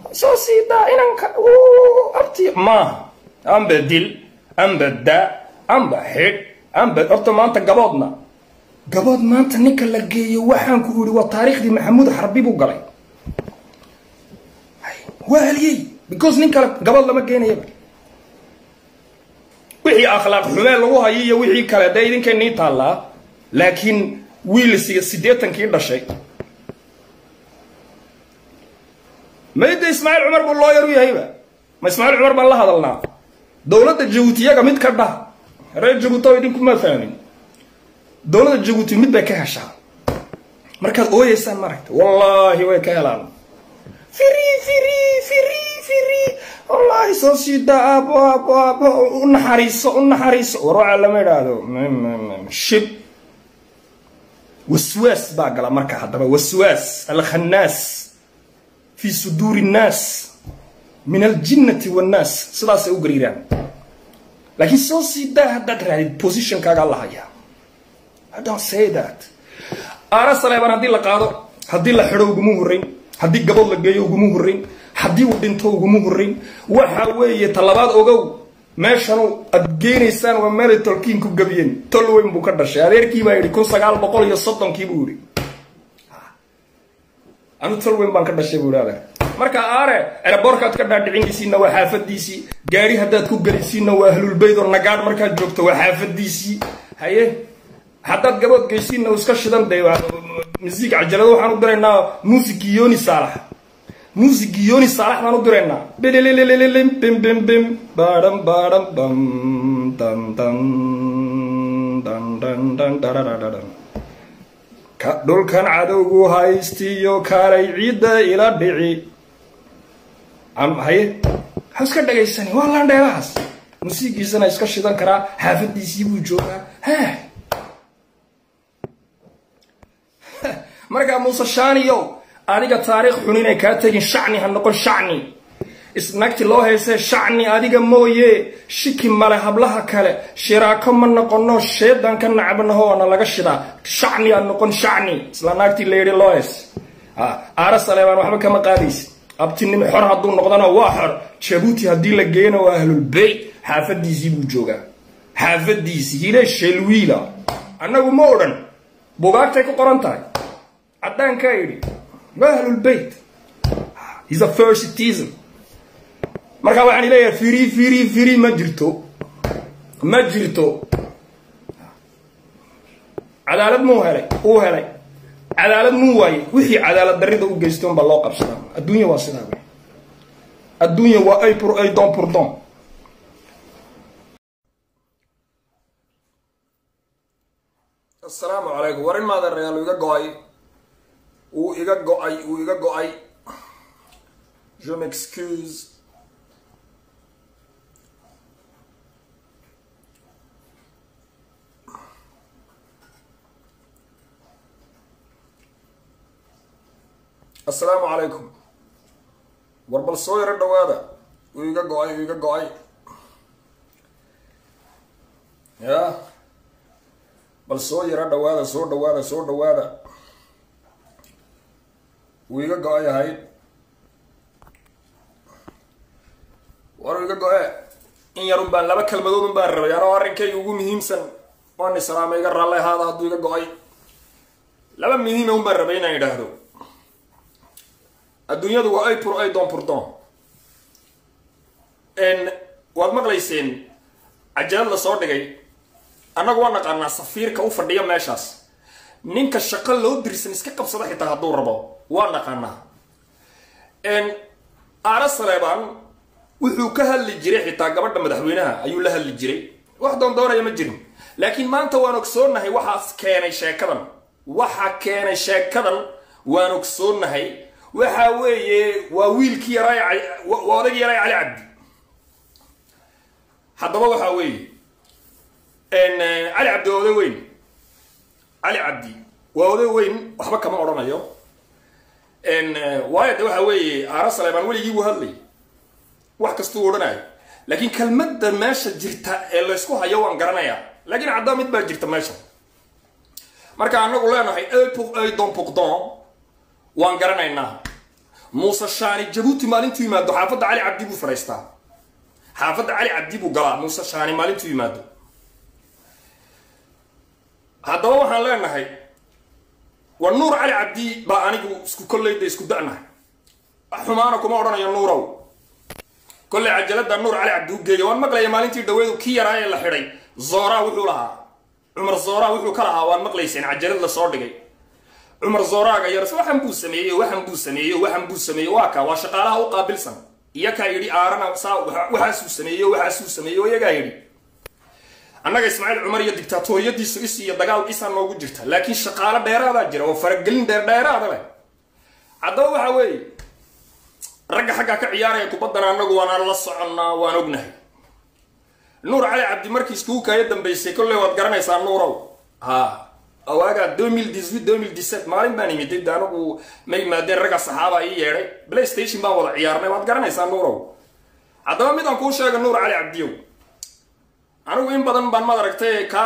soo siidaa inanka abti maaha amba dil amba daa amba xidh amba horta maanta gaboodna gabood maanta ninka la geeyo waxaan ku idhi waa taariikhdii maxamuud xarbi buu galay waa haliyey because nin kale gabood lama geenayaba wixii akhlaaq xumee lagu hayo iyo wixii kale dee idinka nii taallaa laakiin wiil siddeetankii dhashay mayda ismaaciil cumar buu looyar u yahayba ma ismaaciil cumar baan la hadalnaa dowladda jabuutiyaga mid ka dhah reer jabuuti oo idinkuma fahmin dowladda jabuuti mid bay ka heshaa markaad ooyeysaan maragta wallaahi way ka helaan firi firi firi firi wallaahi soo siida aabo aabo aabo u naxariiso u naxariiso warwaca lama idhaahdo shib waswaas baa gala marka haddaba waswaas alkhannaas fi suduuri nnaas min aljinnati wannaas sidaasay u gariiraan laakiin soo siidaa haddaad raadid positionkaagaa la hayaa I don't say that aara saleebaan haddii la qaado haddii la xidho uguma horrayn haddii gabood la geeyo uguma horrayn haddii uu dhinto uguma horrayn waxa weeye talabaad ogow meeshanu aad geenaysaan waa meelay tolkiin ku gabiyeen tol weyn buu ka dhashay adeerkii baa yidhi kun sagaal boqol iyo soddonkii buu yidhi anu tol weyn baan ka dhashay buu yidhi adeer marka aare eraboorkaad ka dhaadhicinaysiinna waa xaafadiisii gaari haddaad ku gelisiinna waa ahlulbayd oo nagaadh markaad joogto waa xaafadiisii haye haddaad gabood geysiinna uu iska shidan day musiig cajalado waxaan u diraynaa muusigii yoni saalax muusigii yoni saalax baan u diraynaa belelelelelem bim bim bim baadham baadham bam dan dan dan dan dan dararararan ka dhulkan cadowgu haystiyo kaalay ciidda ila dhici am haye ha iska dhagaysani waa landheelahaas musiigiisana iska shidan karaa xaafadiisii buu joogaa hee markaa muuse shaaniyow adiga taariikh xun inay kaa tegin shacni ha noqon shacni isnagti loo haysee shacni adiga mooye shiki male hablaha kale shiraako ma noqono sheedan ka nacbanaho waana laga shidaa shacni ha noqon shacni isla naagtii la yidhi loo hays aara saleebaan waxba kama qaadaysa abtinimo xor hadduu noqdana waa xor jabuuti haddii la geeyana waa ahlulbeyt xaafadiisii buu joogaa xaafadiisii hile shelwiila annagu ma odhan bugaagtay ku qoran tahay caddaankaa yidhi waa ahlulbeyt is a first citizen markaa waxaan leeyahay firi firi firi ma jirto ma jirto cadaalad muu helay uu helay cadaalad muu waayey wixii cadaalad darrida u geystay unbaa loo qabsadaa adduunya waa sidaa wey adduunya waa ay pour ay don pour don assalaamu calaykum war in maadeerayaal uu iga go-ay wuu iga go-ay wuu iga go-ay je m'excuse assalaamu calaykum war bal soo yaro dhawaada wuu iga go-ay wuu iga go-ay ya bal soo yaro dhawaada soo dhawaada soo dhawaada wuu iga go-ay ahayd war uu iga go-e in yarun baan laba kelmadood un baan rabay anoo arrinkayga ugu muhiimsan waan islaama iga raallay ahaada hadduu iga go-ay laba muhiima un baan rabay inaan idhaahdo adduunyadu waa ay pur ay don purdon waad maqlayseen cajalad la soo dhigay annagu waa naqaanaa safiirka u fadhiya meeshaas ninka shaqo loo dirsan iska qabsada xitaa hadduu rabo waa naqaanaa aara saleebaan wuxuu ka hadli jiray xitaa gabadha madaxweynaha ayuu la hadli jiray wax doondoonaya ma jirin laakiin maanta waan ogsoonahay waxaas keenay sheekadan waxa keenay sheekadan waan ogsoonahay waxa weeye waa wiilkii yaraa waa odagii yaraa cali cabdi haddaba waxa weeye cali cabdi waa oday weyn cali cabdi waa oday weyn waxba kama odhanayo waayo de waxa weeye aara saleebaan weligii buu hadlay wax kastuu odhanayo laakiin kelmadda meesha jirta ee laysku hayo waan garanayaa laakiin caddaa mid baa jirta meesha marka anagu leenahay don puqdon waan garanaynaa muuse shaani jabuuti maalintuu yimaado xaafadda cali cabdi buu fadhaystaa xaafadda cali cabdi buu galaa muuse shaani maalintuu yimaado haddaba waxaan leenahay war nuur cali cabdi baa anigu isku kolleyda isku da'nahay xumaana kuma odhanayo nuurow kolley cajalada nuur cali cabdi u geeya waan maqlaya maalintii dhaweedu kii yaraa ee la xidhay zooraa wuxuu lahaa cumar zooraa wuxuu ka lahaa waan maqlayseen cajalad la soo dhigay cumar zooraaga yars waxan buu sameeyey waxan buu sameeyey waxan buu sameeyey waa kaa waa shaqaalaha u qaabilsan iyo kaa yidhi aarana saa waxaasuu sameeyey waxaasuu sameeyey iyagaa yidhi annaga ismaaciil cumar iyo dictaatoriyadiisu is iyo dagaal isaa noogu jirta laakiin shaqaalo dheeraadaa jira oo faragelin dheerdheeraada leh haddaba waxa weeye ragga xaggaa ka ciyaaraya kubaddan annagu waanaan la soconnaa waan ognahay nuur cali cabdi markii iskugu kaaya dambaysay kolley waad garanaysaa nuurow ha awaagaa domil dixuit domil dixset maalin baan imiday de anagu ma yimaadeen ragga saxaaba ii yeedhay playstation baan wada ciyaarnay waad garanaysaa nuurow haddaba midaan kuu sheega nuur cali cabdiyow anigu in badan baan maad aragtay kaa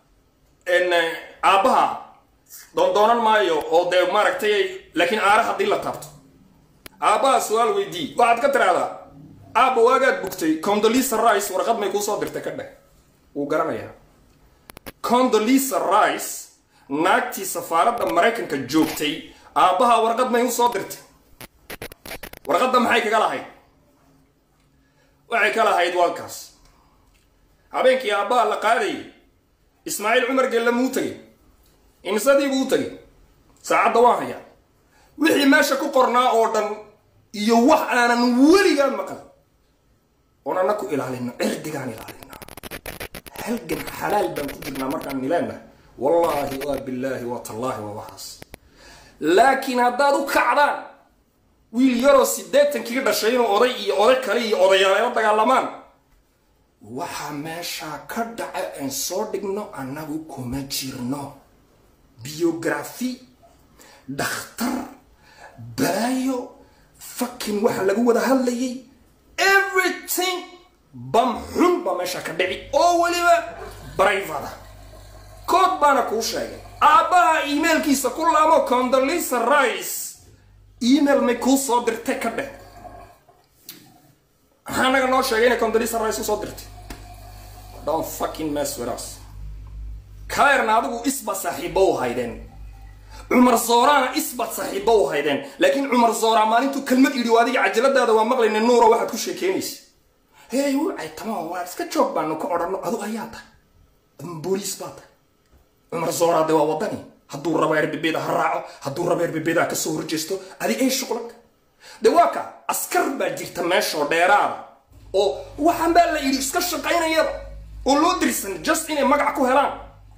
aabbaha doondoonan maayo oo dee maaragtay laakiin aare haddii la taabto aabbaha su-aal weydii waxaad ka tiraahdaa aabba waagaad bugtay condolisa rice warqad may kuusoo dirtay ka dheh wuu garanayaa condolisa rice naagtii safaaradda maraykanka joogtay aabbaha warqad may usoo dirtay warqadda maxay kaga lahayd waxay ka lahayd walkaas habeenkii aabbaha la qaadayay ismaaciil cumar gelle muu tegay imisadii buu u tegay saacadda waan hayaa wixii meesha ku qornaa oo dhan iyo wax aanan weligaan maqal oon anna ku ilaalino cirdigaan ilaalinaa halgan xalaal baan ku jirnaa markaan nileenah wallaahi waa billaahi waa tallaahi waa waxaas laakiin haddaad u kacdaan wiil yaroo siddeetankii dhashay inuu oday iyo oday kale iyo odayaaleela dagaalamaan waxaa meeshaa ka dhaca aan soo dhigno annagu kuma jirno biografi dhakhtar baayo fakin waxa lagu wada hadlayay everything bam xun baa meesha ka dhici oo weliba brivada kood baana kuu sheegay aabbaha emailkiisa ku laamo condolisa rice email may kuu soo dirtay ka dheh maxaa naga noo sheegay inay condolisa rice usoo dirtay don't fucking mess with us kaerna adigu isba saaxiibo u haydeen cumar zooraana isbaad saaxiibo u haydeen laakiin cumar zooraa maalintuu kelmad yidhi adiga cajaladaada waa maqlayna nuuro waxaad ku sheekeynaysa hey wacay tamaam waa iska joog baanu ka odhanno adu ayaa tahay adun booliis baa tahay cumar zooraa de waa wadani hadduu rabo erbebeda ha raaco hadduu rabo erbebeda ka soo horjeesto adi ay shuqlaka de waa ka askar baa jirta meeshoo dheeraada oo waxaan baa la yidhi iska shaqaynayada oo loo dirsan just inay magac ku helaan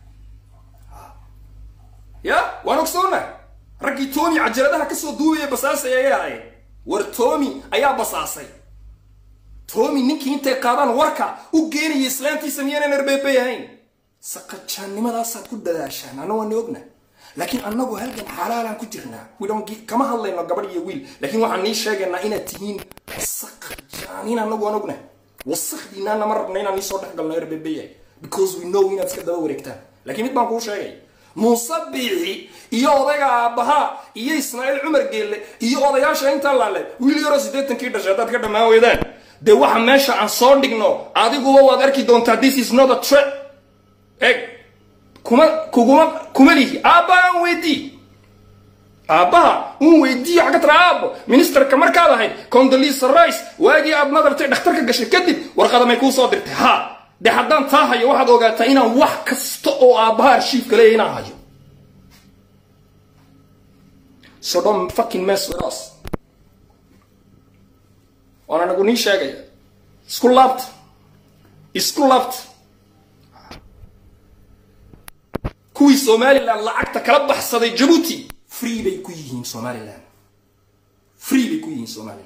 ya waan ogsoonnahay raggii toomi cajaladaha kasoo duubaya basaasay ayay ahaayeen war toomi ayaa basaasay toomi ninkii intay qaadaan warka u geenaya islaantiisa miyaanan erbeebay ahayn saqajaannimadaasaaad ku dadaashaan anna waani ogna laakiin annagu halgan xalaalaan ku jirnaa kama hadlayno gabadh iyo wiil laakiin waxaan nii sheegaynaa inaad tihiin saqajaanin annagu waan ogna wasakdiinaana ma rabna inaan niisoo dhex galno erbeebaya because we know inaad iska daba wareegtaan laakiin mid baan kuu sheegay muuse biixi iyo odayga aabbaha iyo ismaaciil cumar geelle iyo odayaasha intaa laale wiil yaroo siddeetankii dhashay haddaad ka dhammaan weydaan dee waxa meesha aan soo dhigno adiguba waad arki doontaa this is not a threat eg kuma kuguma kuma lihi aabbaha aan weydii aabbaha un weydiiyo xagga tara aabbo ministerka markaad ahayd condolisa rice waagii aad nadartay dhakhtarka gashay kadib warqadamay kuu soo dirtay ha de haddaan taa hayo waxaad ogaataa inaan wax kasta oo aabbaha arshiifka leeya inaan hayo so don't fucking mess with us waan anagu nii sheegaya isku laabta isku laabta kuwii somaliland lacagta kala baxsaday jabuuti free bay ku yihiin somaliland free bay ku yihiin somaliland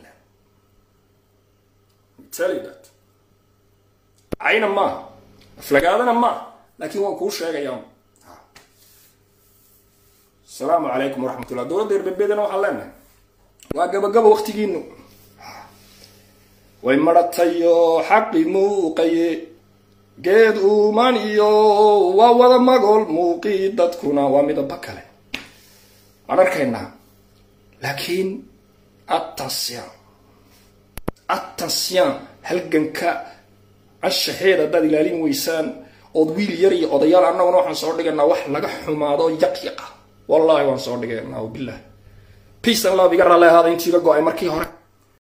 tell you that cayna maaha aflagaadana maaha laakiin waan kuu sheegaya asalaamu calaykum waraxmatullah dowladda erbebedana waxaan leenahay waa gabagaba waktigiinu way maratayo xaqi muuqaye geed uuman iyo waa wada magool muuqii dadkuna waa midaba kale waan arkaynaa laakiin attention attention halganka anshaxeed haddaad ilaalin weysaan ood wiil yar iyo odayaal annaguna waxaan soo dhigaynaa wax laga xumaado yaq yaqa wallahi waan soo dhigaynaa wabilah peace and love iga raalli ahaada intiiga go-ay markii hore